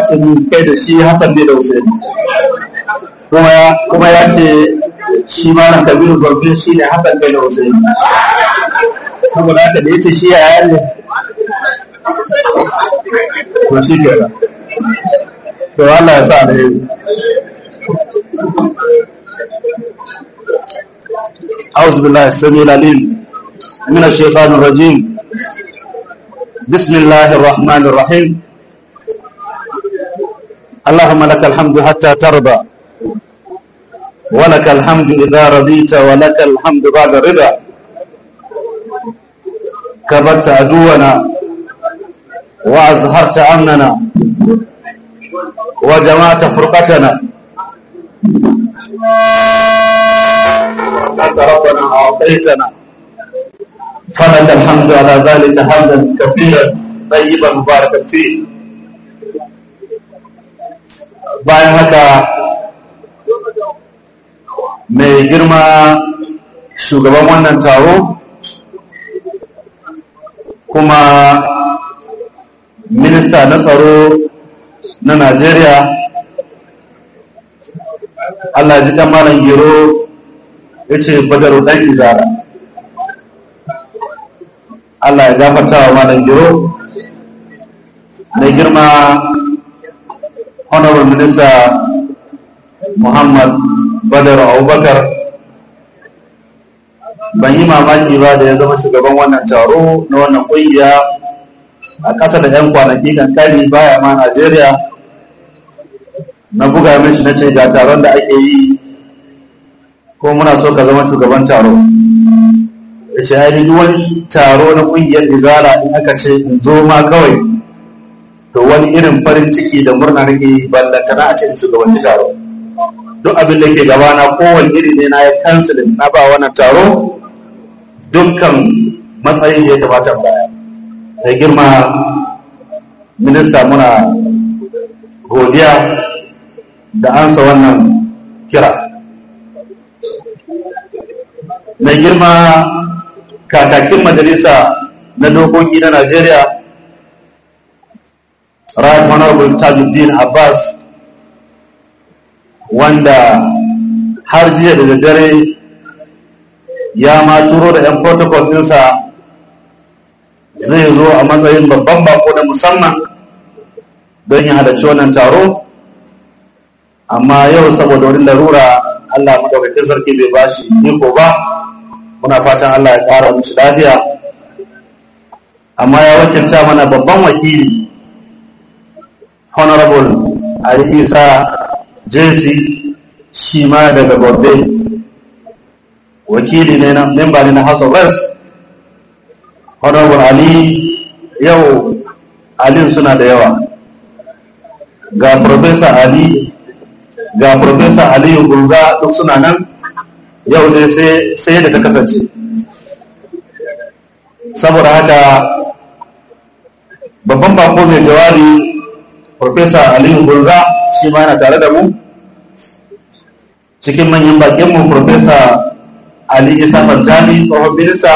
ce min kai da shi Hassan ne da Hussein kuma kuma ya ce shi ma na Kabiru Gombe shi ne Hassan ne da Hussein saboda haka da yace shi yaya ne to shi ke to Allah ya sa da yi أعوذ بالله السميع العليم من الشيطان الرجيم بسم الله الرحمن الرحيم اللهم لك الحمد حتى ترضى ولك الحمد إذا رضيت ولك الحمد بعد الرضا كبرت عدونا وأزهرت أمننا وجمعت فرقتنا أنت ربنا أعطيتنا فلك الحمد على ذلك حمدا كثيرا طيبا مباركا فيه bayan haka mai girma shugaban wannan taro kuma minista na tsaro na najeriya allah ji malam gero ya ce badaru ɗan izara Allah ya gafarta wa malam giro mai girma honorable minister muhammad badar abubakar ban yi mamaki ba da ya zama shugaban wannan taro na wannan ƙungiya a ƙasa da 'yan kwanaki kankani baya ma najeriya na buga mishi na ce ga taron da ake yi ko muna so ka zama shugaban taro da ce ainihin wani taro na ƙungiyar izala in aka ce in zo ma kawai to wani irin farin ciki da murna nake ballantana a cikin shugabanci taro duk abin da ke gabana kowane iri ne na ya kansilin na ba wannan taro dukkan matsayin da ya kamata baya da girma minista muna godiya da ansa wannan kira mai girma kakakin majalisa na dokoki na Najeriya Right Honorable Tajuddin Abbas wanda har jiya da daddare ya ma turo da 'yan protocols ɗinsa zai zo a matsayin babban bako na musamman don yin halarci wannan taro amma yau saboda wani larura Allah madaukakin sarki bai bashi iko ba muna fatan Allah ya ƙara musu lafiya amma ya wakilta mana babban wakili honorable Ali Isa JC shi ma daga Gombe wakili ne na memba ne na House of Reps honorable Ali yau alin suna da yawa ga Professor Ali ga Professor Aliyu Gunza duk suna nan yau ne sai da ta kasance saboda haka babban bako mai jawabi Profesa Aliyu Gunza shi ma yana tare da mu cikin manyan bakinmu Profesa Ali Isa Fantani tsohon minista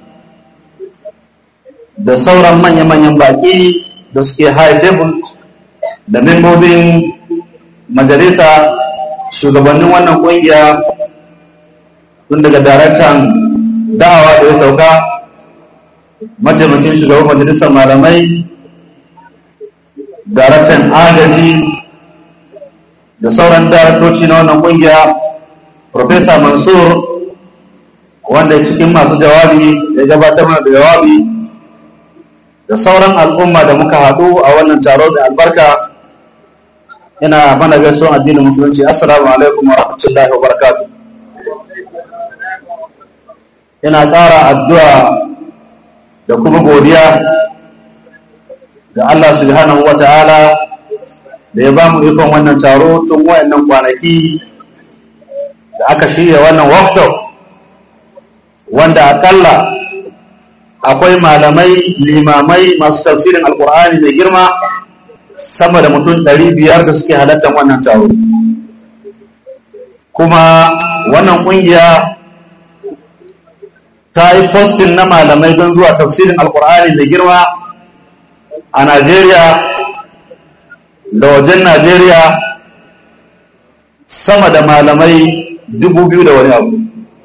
da sauran manya-manyan baki da suke high table da membobin majalisa shugabannin wannan kungiya tun daga daraktan da'awa da ya sauka mataimakin shugaban majalisar malamai daraktan agaji da sauran daraktoci na wannan kungiya Profesa Mansur wanda cikin masu jawabi ya gabatar mana da jawabi da sauran al'umma da muka haɗu a wannan taro da albarka ina mana gaisuwan addinin musulunci assalamu alaikum wa rahmatullahi wa barakatuh ina ƙara addu'a da kuma godiya ga Allah subhanahu wa ta'ala da ya ba mu ikon wannan taro tun wayannan kwanaki da aka shirya wannan workshop wanda akalla akwai malamai limamai masu tafsirin alkur'ani mai girma sama da mutum ɗari biyar da suke halartar wannan taro kuma wannan ƙungiya ta yi postin na malamai don zuwa tafsirin alkur'ani mai girma a najeriya da wajen najeriya sama da malamai dubu biyu da wani abu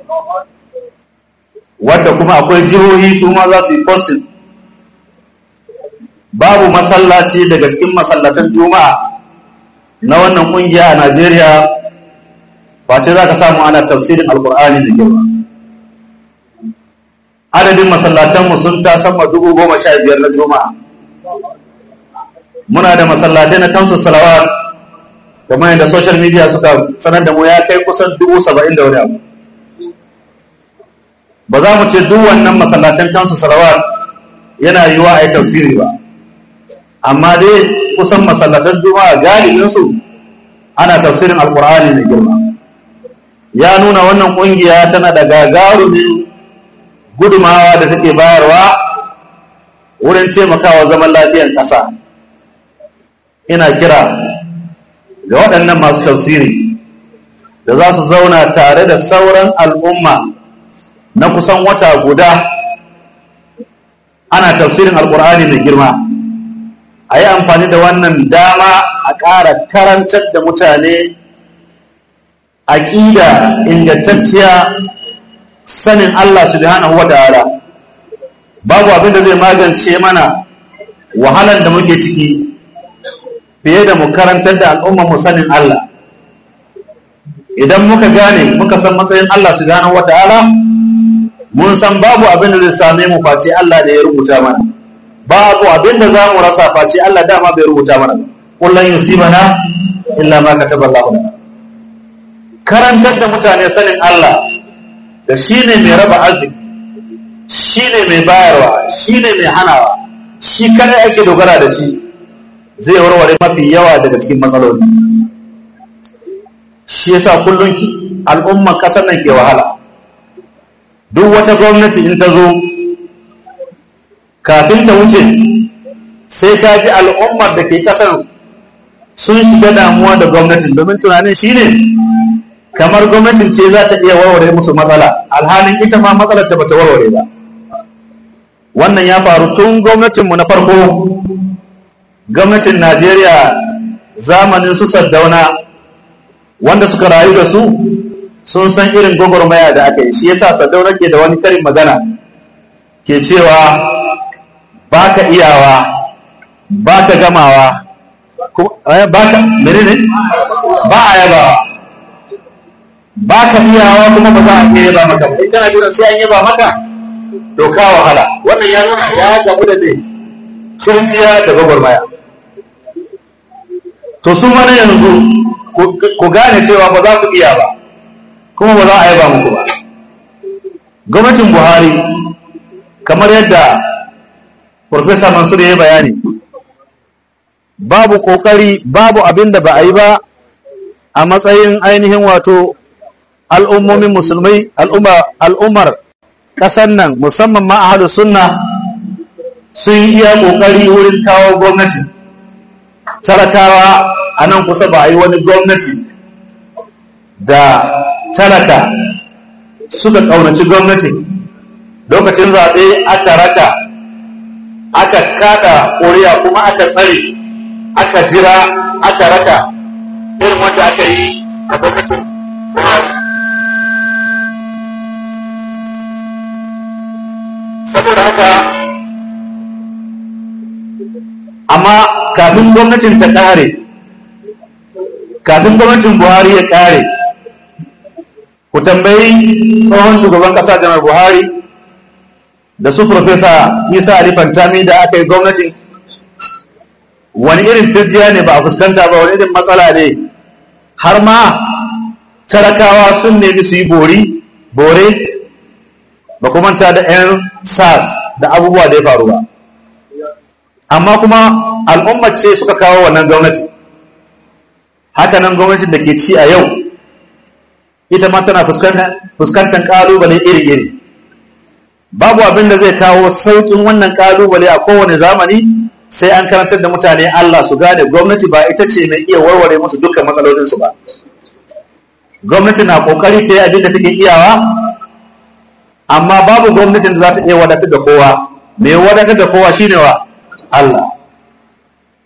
wadda kuma akwai jihohi su ma za su yi posting babu masallaci daga cikin masallatan juma'a na wannan kungiya a najeriya face za ka samu ana tafsirin alkur'ani da girma adadin masallatanmu sun ta sama dubu goma sha biyar na juma'a muna da masallatai na kansu salawat kamar yadda social media suka sanar da mu ya kai kusan dubu saba'in da wani abu ba za mu ce duk wannan masallatan kansu salawat yana yiwa a yi tafsiri ba amma dai kusan masallatan juma'a galibinsu ana tafsirin alkur'ani mai girma ya nuna wannan kungiya tana da gagarumin gudumawa da take bayarwa wurin taimakawa zaman lafiyar ƙasa ina kira ga waɗannan masu tafsiri da za su zauna tare da sauran al'umma na kusan wata guda ana tafsirin alkur'ani mai girma a yi amfani da wannan dama a ƙara karantar da mutane aƙida ingantacciya sanin Allah subhanahu wa ta'ala babu abin da zai magance mana wahalar da muke ciki fiye da mu karantar da al'ummar mu sanin Allah idan muka gane muka san matsayin Allah subhanahu wa ta'ala mun san babu abin da zai same mu face Allah da ya rubuta mana babu abin da za mu rasa face Allah dama bai rubuta mana kullun yusibana illa ma kataba Allah lana karantar da mutane sanin Allah da shine mai raba arziki shine mai bayarwa shine mai hanawa shi kadai ake dogara da shi zai warware mafi yawa daga cikin matsaloli shi yasa kullun al'umman kasar nan ke wahala duk wata gwamnati in ta zo kafin ta wuce sai ta ji al'ummar da ke kasar sun shiga damuwa da gwamnatin domin tunanin shine kamar gwamnatin ce za ta iya warware musu matsala alhalin ita ma matsalar ta bata warware ba wannan ya faru tun gwamnatinmu na farko gwamnatin najeriya zamanin su saddauna wanda suka rayu da su sun san irin gwagwarmaya da aka yi shi yasa saddauna ke da wani karin magana ke cewa ba ka iyawa ba ka gamawa ba ka menene ba a yabawa ba ka iyawa kuma ba za a iya yaba maka ba kana jira sai an yaba maka to ka wahala wannan ya nuna ya gamu da dai kirkiya da gwagwarmaya to sun mana yanzu ku gane cewa ba za ku iya ba kuma ba za a yaba muku ba gwamnatin buhari kamar yadda Profesa Mansur ya yi bayani babu kokari babu abin da ba a yi ba a matsayin ainihin wato al'ummomin musulmai al'ummar ƙasar nan musamman ma a sunna sun yi iya kokari wurin kawo gwamnati talakawa a nan kusa ba a yi wani gwamnati da talaka suka ƙaunaci gwamnati lokacin zaɓe aka raka aka kada ƙuri'a kuma aka tsare aka jira aka raka irin wanda aka yi a gwamnatin saboda haka amma kafin gwamnatin ta ƙare kafin gwamnatin buhari ya ƙare ku tambayi tsohon shugaban ƙasa janar buhari da su Profesa Isa Ali Fantami da aka yi gwamnati wani irin turjiya ne ba a fuskanta ba wani irin matsala ne har ma talakawa sun nemi su yi bori bore ba kuma manta da 'yan sas da abubuwa da ya faru ba amma kuma al'ummar ce suka kawo wannan gwamnati haka nan gwamnatin da ke ci a yau ita ma tana fuskantar ƙalubale iri-iri babu abin da zai kawo sauƙin wannan ƙalubale a kowane zamani sai an karantar da mutane Allah su gane gwamnati ba ita ce mai iya warware musu dukkan matsalolinsu ba gwamnati na ƙoƙari ta yi abin da take iyawa amma babu gwamnatin da za ta iya wadatar da kowa mai wadatar da kowa shine wa Allah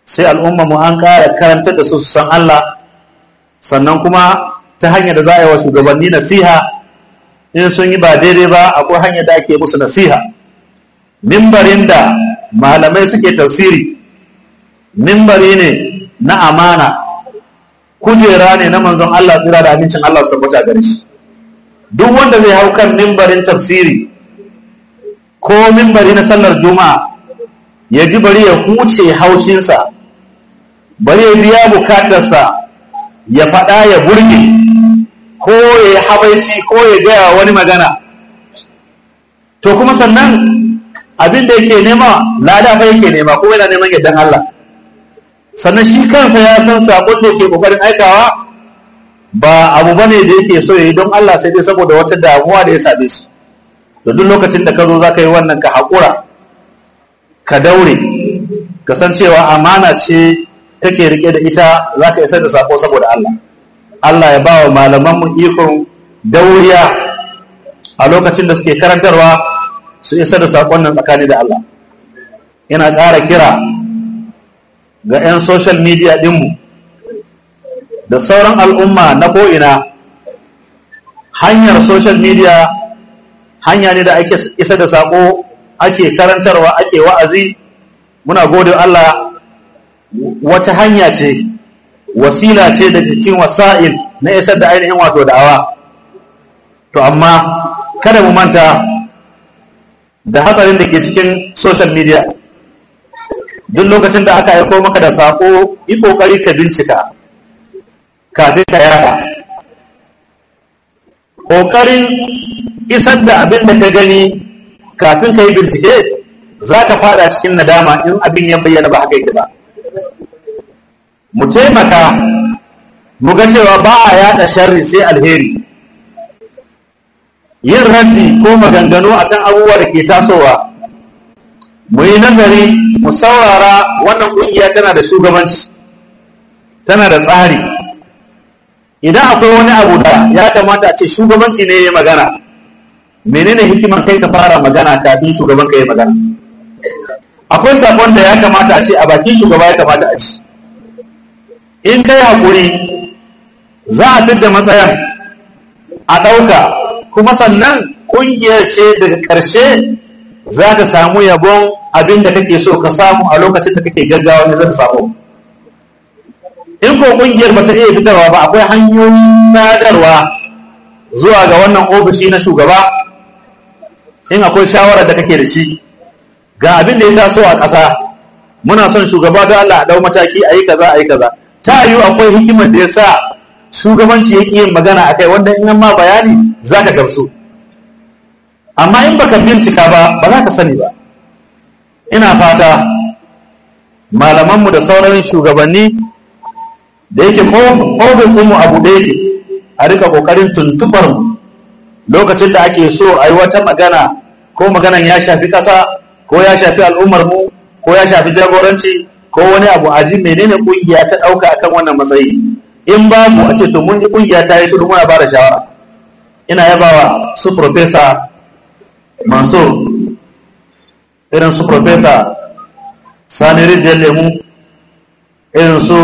sai al'umma mu an ƙara karantar da su su san Allah sannan kuma ta hanyar da za a yi wa shugabanni nasiha in sun yi ba daidai ba akwai hanyar da ake musu nasiha mimbarin da malamai suke tafsiri mimbari ne na amana kujera ne na manzon Allah tsira da amincin Allah su tabbata gare shi duk wanda zai hau kan mimbarin tafsiri ko mimbari na sallar juma'a ya ji bari ya huce haushinsa bari ya biya bukatarsa ya faɗa ya burge ko ya yi habaici ko ya gaya wani magana to kuma sannan abin da yake nema lada fa yake nema kuma yana neman yardan Allah sannan shi kansa ya san sabon da yake kokarin aikawa ba abu bane da yake so yayi don Allah sai dai saboda wata damuwa da ya same shi to duk lokacin da ka zo zaka yi wannan ka haƙura ka daure ka san cewa amana ce kake rike da ita zaka isar da sako saboda Allah Allah ya ba wa malaman mu ikon dauriya a lokacin da suke karantarwa su isar da sakon nan tsakani da Allah yana ƙara kira ga 'yan social media ɗinmu da sauran al'umma na ko'ina hanyar social media hanya ne da ake isa da sako ake karantarwa ake wa'azi muna gode Allah wata hanya ce wasila ce da cikin wasa'il na isar da ainihin wato da'awa to amma kada mu manta da hatsarin da ke cikin social media duk lokacin da aka aiko maka da sako yi kokari ka bincika kafin ka yada kokarin isar da abin da ka gani kafin ka yi bincike za ka fada cikin nadama in abin ya bayyana ba haka yake ba mu taimaka mu ga cewa ba a yada sharri sai alheri yin raddi ko maganganu akan abubuwa da ke tasowa mu yi nazari mu saurara wannan ƙungiya tana da shugabanci tana da tsari idan akwai wani abu da ya kamata a ce shugabanci ne ya magana menene hikimar kai ka fara magana kafin shugaban ka ya magana akwai sakon da ya kamata a ce a bakin shugaba ya kamata a ci in kai haƙuri za a fidda matsayan a ɗauka kuma sannan ƙungiyar ce daga ƙarshe za ka samu yabon abin da kake so ka samu a lokacin da kake gaggawa ne zaka samu in ko ƙungiyar ba ta iya fitarwa ba akwai hanyoyin sadarwa zuwa ga wannan ofishi na shugaba in akwai shawarar da kake da shi ga abin da ya taso a ƙasa muna son shugaba da Allah a ɗau mataki a yi kaza a yi kaza ta yiwu akwai hikimar da ya sa shugabanci ya yin magana a kai wanda in ma bayani za ka gamsu amma in baka bincika ba ba za ka sani ba ina fata malamanmu da sauran shugabanni da yake ofis ɗinmu abu da yake a rika ƙoƙarin tuntubar mu lokacin da ake so a yi wata magana ko maganan ya shafi ƙasa ko ya shafi al'ummar mu ko ya shafi jagoranci ko wani abu a ji menene ƙungiya ta ɗauka akan wannan matsayi in babu a ce to mun ji ƙungiya ta yi shiru muna ba da shawara ina yabawa su profesa mansur irin su profesa sani rijiyar lemu irin su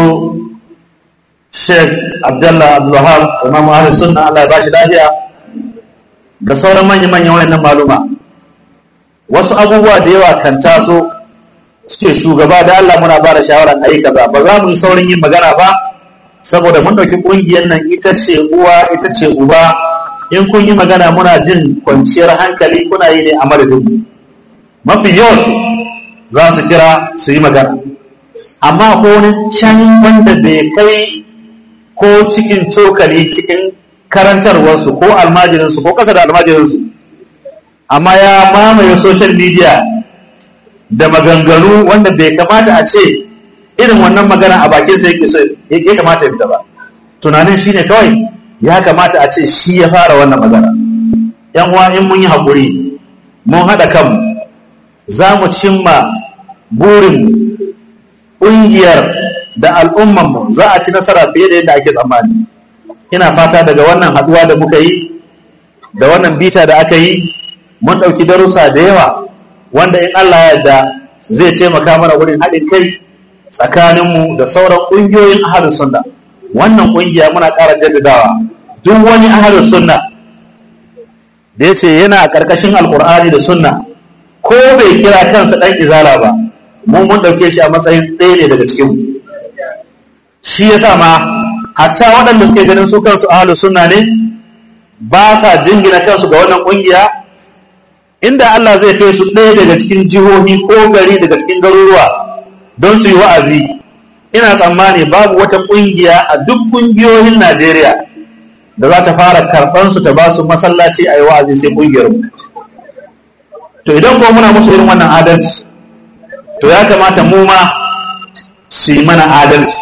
sheikh abdullah abdullahab imam ahli sunna allah ya bashi lafiya da sauran manya-manyan wayannan maluma wasu abubuwa da yawa kan taso suke shugaba da allah muna ba da shawarar ayi kaza ba za mu yi saurin yin magana ba saboda mun ɗauki ƙungiyar nan ita ce uwa ita ce uba in kun yi magana muna jin kwanciyar hankali kuna yi ne a madadin mafi yawan za su kira su yi magana amma ko wani can wanda bai kai ko cikin cokali cikin karantarwarsu ko almajirinsu ko kasa da almajirinsu amma ya mamaye social media da maganganu wanda bai kamata a ce irin wannan magana a bakinsa yake so ya kamata ya fita ba tunanin shine kawai ya kamata a ce shi ya fara wannan magana yan uwa in mun yi haƙuri mun haɗa kanmu za mu cimma burinmu ƙungiyar da al'ummanmu za a ci nasara fiye da yadda ake tsammani ina fata daga wannan haɗuwa da muka yi da wannan bita da aka yi mun ɗauki darussa da yawa wanda in Allah ya yarda zai taimaka mana wurin haɗin kai tsakaninmu da sauran ƙungiyoyin ahalus sunna wannan ƙungiya muna ƙara jaddadawa duk wani ahalus sunna da ya ce yana a ƙarƙashin alƙur'ani da sunna ko bai kira kansa ɗan izala ba mu mun ɗauke shi a matsayin ɗaya ne daga cikinmu shi ya sa ma hatta waɗanda suke ganin su kansu ahalus sunna ne ba sa jingina kansu ga wannan ƙungiya inda Allah zai kai su ɗaya daga cikin jihohi ko gari daga cikin garuruwa don su yi wa'azi ina tsammani babu wata ƙungiya a duk ƙungiyoyin Najeriya da za ta fara karɓar su ta ba su masallaci a yi wa'azi sai ƙungiyar mu to idan ko muna musu irin wannan adalci to ya kamata mu ma su yi mana adalci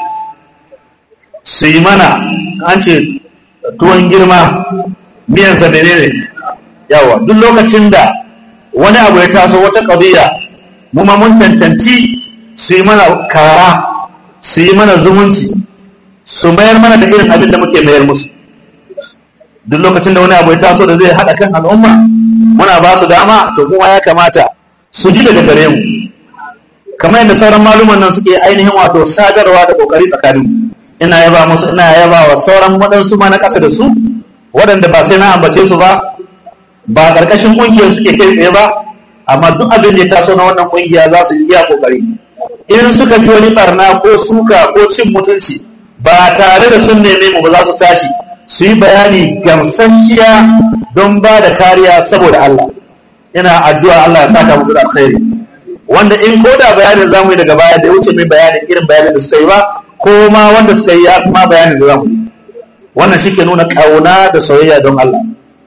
su yi mana an ce tuwon girma miyan sa menene yawa duk lokacin da wani abu ya taso wata ƙabiya mu ma mun cancanci su yi mana kara su yi mana zumunci su mayar mana da irin abin da muke mayar musu duk lokacin da wani abu ya taso da zai haɗa kan al'umma muna ba su dama to kuma ya kamata su ji daga gare mu kamar yadda sauran maluman nan suke ainihin wato sadarwa da kokari tsakanin ina yaba musu ina yaba wa sauran waɗansu ma na ƙasa da su waɗanda ba sai na ambace su ba ba ƙarƙashin ƙungiyar suke kai tsaye ba amma duk abin da ya taso na wannan ƙungiya za su iya kokari in suka fi wani barna ko suka ko cin mutunci ba tare da sun neme mu ba za su tashi su yi bayani gamsasshiya don ba da kariya saboda Allah ina addu'a Allah ya saka musu da alkhairi wanda in ko da bayanin zamu yi daga baya da wuce mai bayanin irin bayanin da suka yi ba ko ma wanda suka yi ya kuma bayanin da zamu yi wannan shi ke nuna kauna da soyayya don Allah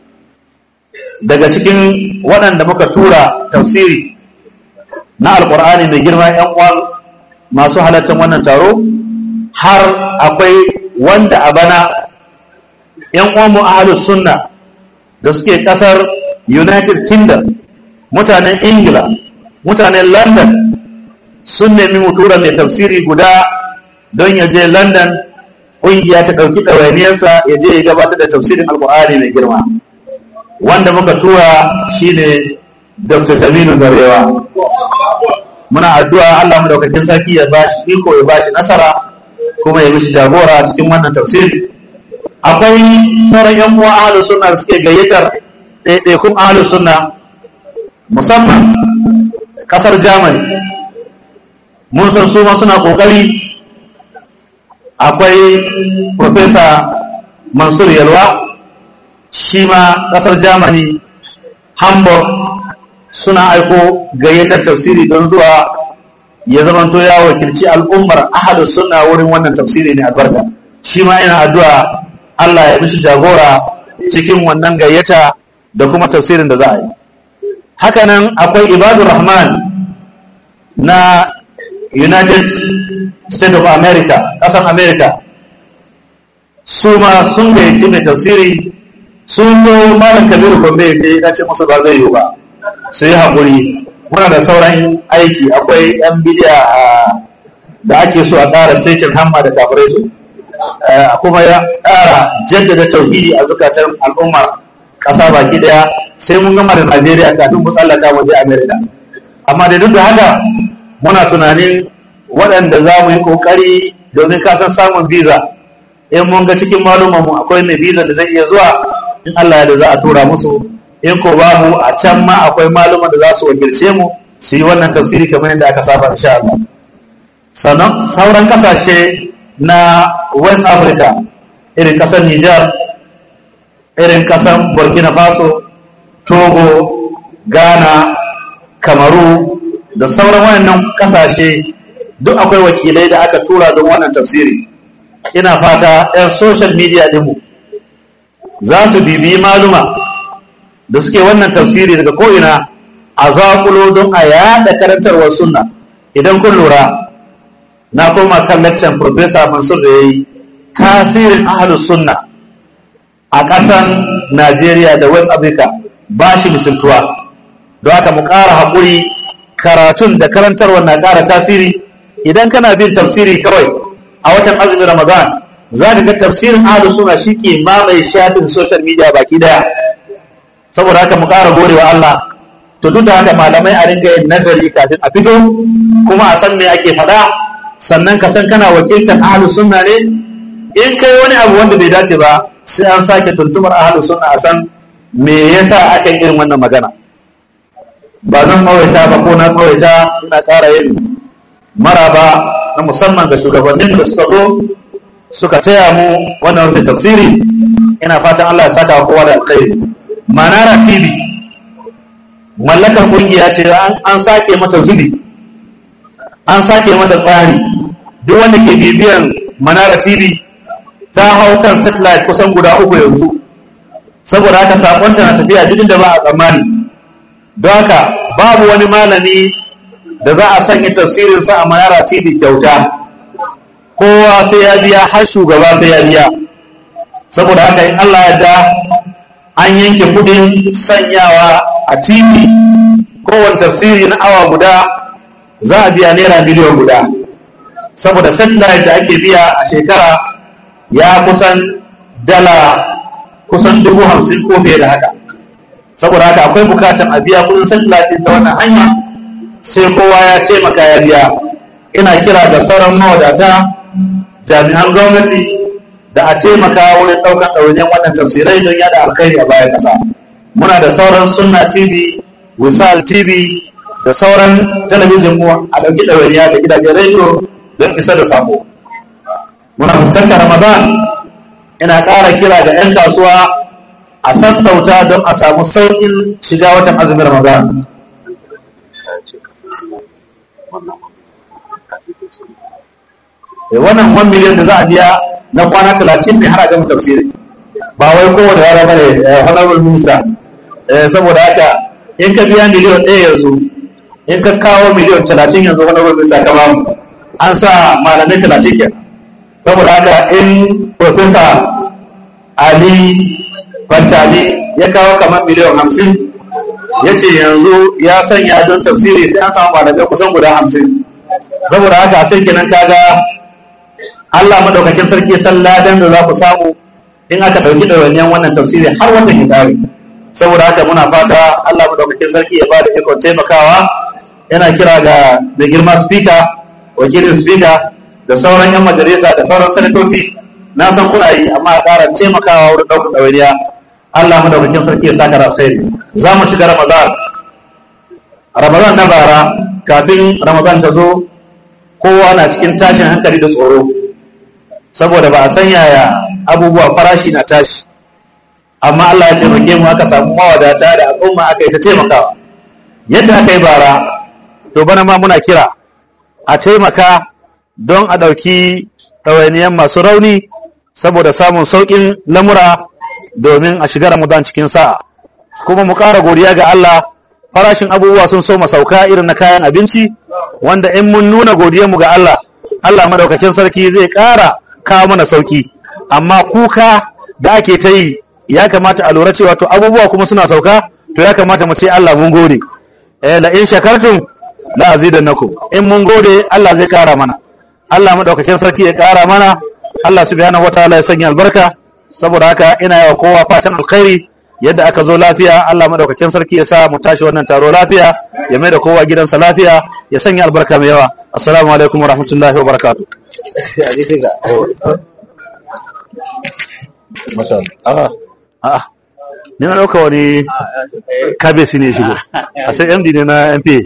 daga cikin waɗanda muka tura tafsiri na alkur'ani mai girma yan uwan masu halartar wannan taro har akwai wanda a bana yan uwan mu ahlus sunna da suke kasar United Kingdom mutanen Ingila mutanen London sun nemi mu tura mai tafsiri guda don ya je London ƙungiya ta ɗauki ɗawainiyarsa ya je ya gabatar da tafsirin alkur'ani mai girma wanda muka tura shine Dr. Taminu Zarewa muna addu'a Allah madaukakin sarki ya bashi iko ya bashi nasara kuma ya mishi jagora cikin wannan tafsiri akwai sauran yan uwa ahlus sunna da suke gayyatar ɗaiɗaikun ahlus sunna musamman kasar Germany mun san su ma suna kokari akwai Professor Mansur Yalwa shi ma kasar Germany Hamburg suna aiko gayyatar tafsiri don zuwa ya zamanto ya wakilci al'ummar ahalus sunna wurin wannan tafsiri ne albarka shi ma ina addu'a Allah ya mishi jagora cikin wannan gayyata da kuma tafsirin da za a yi hakanan akwai ibadur rahman na United States of America ƙasar America su ma sun gayyaci mai tafsiri sun zo malam kabiru gombe ya ce musu ba zai yi ba su yi haƙuri muna da sauran aiki akwai yan bidiya da ake so a ƙara saitin hamma da kafirai su kuma ya ƙara jaddada tauhidi a zukatan al'ummar ƙasa baki ɗaya sai mun gama da najeriya kafin mu tsallaka waje amerika amma da duk da haka muna tunanin waɗanda za mu yi ƙoƙari domin kasan samun visa in mun ga cikin malumanmu akwai mai visa da zai iya zuwa in allah ya da za a tura musu in ko babu a can ma akwai maluman da za su wakilce mu su yi wannan tafsiri kamar yadda aka saba insha Allah sannan sauran kasashe na West Africa irin kasar Niger irin kasar Burkina Faso Togo Ghana Kamaru da sauran wayannan kasashe duk akwai wakilai da aka tura don wannan tafsiri ina fata 'yan social media dinmu za su bibiyi maluma da suke wannan tafsiri daga ko'ina a zaƙulo don a yaɗa karantarwar sunna idan kun lura na koma kan lecture Professor Mansur da ya yi tasirin ahalus sunna a ƙasan Najeriya da West Africa ba shi misaltuwa don haka mu ƙara haƙuri karatun da karantarwar na ƙara tasiri idan kana bin tafsiri kawai a watan azumin Ramadan za ka ga tafsirin ahalus sunna shi ke mamaye shafin social media baki daya saboda haka mu ƙara gorewa Allah to duk da haka malamai a ringa yin nazari kafin a fito kuma a san me ake faɗa sannan ka san kana wakiltar ahlus sunna ne in kai wani abu wanda bai dace ba sai an sake tuntumar ahlus sunna a san me yasa aka yi irin wannan magana ba zan tsawaita ba ko na tsawaita ina ƙara yin maraba na musamman ga shugabannin da suka zo suka taya mu wannan rufe tafsiri ina fatan Allah ya saka wa kowa da alkhairi manara tv mallakar kungiya ce an sake mata zubi an sake mata tsari duk wanda ke bibiyan manara tv ta hau kan satellite kusan guda uku yanzu saboda haka sakonta na tafiya duk inda ba a tsammani don haka babu wani malami da za a sanya tafsirinsa a manara tv kyauta kowa sai ya biya har shugaba sai ya biya saboda haka in Allah ya da an yanke kudin sanyawa a tv kowane tafsiri na awa guda za a biya naira miliyan guda saboda satellite da ake biya a shekara ya kusan dala kusan dubu hamsin ko fiye da haka saboda haka akwai bukatan a biya kudin satellite ta wannan hanya sai kowa ya taimaka ya biya ina kira da sauran mawadata jami'an gwamnati da a taimaka wurin ɗaukar ɗawainiyar wannan tafsirai don yada alkhairi a bayan ƙasa muna da sauran sunna tv wisal tv da sauran talabijin mu a ɗauki ɗawainiya da gidajen rediyo don isa da sako muna fuskantar ramadan ina ƙara kira ga 'yan kasuwa a sassauta don a samu sauƙin shiga watan azumin ramadan wannan 1 miliyan da za a biya na kwana talatin ne har a gama tafsiri ba wai kowane rana bane honorable minister saboda haka in ka biya miliyan ɗaya yanzu in ka kawo miliyan talatin yanzu honorable minister ka bamu an sa malamai talatin ke saboda haka in professor ali bantali ya kawo kamar miliyan hamsin ya ce yanzu ya sanya don tafsiri sai an samu malamai kusan guda hamsin saboda haka sai kenan kaga Allah madaukakin sarki san ladan da za ku samu in aka ɗauki ɗawainiyan wannan tafsiri har watan ya ƙare saboda haka muna fata Allah madaukakin sarki ya ba da ikon taimakawa yana kira ga da girma speaker wakilin speaker da sauran yan majalisa da sauran sanatoci na san kuna yi amma a ƙara taimakawa wurin ɗaukar ɗawainiya Allah madaukakin sarki ya saka alkhairi za mu shiga Ramadan Ramadan na bara kafin Ramadan ta zo kowa na cikin tashin hankali da tsoro saboda ba a san yaya abubuwa farashi na tashi amma Allah ya taimake mu aka samu mawadata da al'umma aka yi ta taimakawa yadda aka yi bara to bana ma muna kira a taimaka don a ɗauki ɗawainiyan masu rauni saboda samun sauƙin lamura domin a shiga Ramadan cikin sa'a kuma mu ƙara godiya ga Allah farashin abubuwa sun so sauka irin na kayan abinci wanda in mun nuna godiyarmu ga Allah Allah madaukakin sarki zai ƙara kawo mana sauki amma kuka da ake ta yi ya kamata a lura cewa to abubuwa kuma suna sauka to ya kamata mu ce Allah mun gode eh la in shakartum la azidannakum in mun gode Allah zai ƙara mana Allah madaukakin sarki ya ƙara mana Allah subhanahu wataala ya sanya albarka saboda haka ina yawa kowa fatan alkhairi yadda aka zo lafiya Allah madaukakin sarki ya sa mu tashi wannan taro lafiya ya mai da kowa gidansa lafiya ya sanya albarka mai yawa assalamu alaikum wa rahmatullahi wa barakatuh a'a ni na dauka wani kabesi ne shigo a sai md ne na mpa